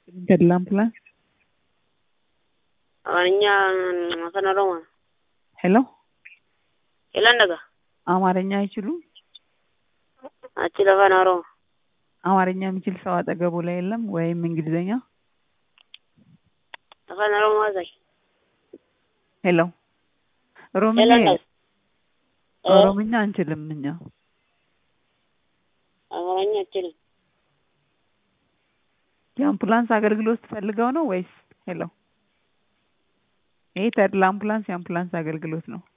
ተድላ አምቡላንስ አማርኛ አፋን ኦሮሞ ሄሎ የለን ደጋ አማርኛ አይችሉም? አቺ ለፋን ኦሮሞ አማርኛ የሚችል ሰው አጠገቡ ላይ የለም ወይም እንግሊዘኛ? አፋን ኦሮሞ አዛይ ሄሎ ኦሮምኛ የለን ደጋ ኦሮምኛ አንችልም እኛ። አማርኛ አችልም የአምቡላንስ አገልግሎት ፈልገው ነው ወይስ? ሄሎ ይሄ ተድላ አምቡላንስ የአምቡላንስ አገልግሎት ነው።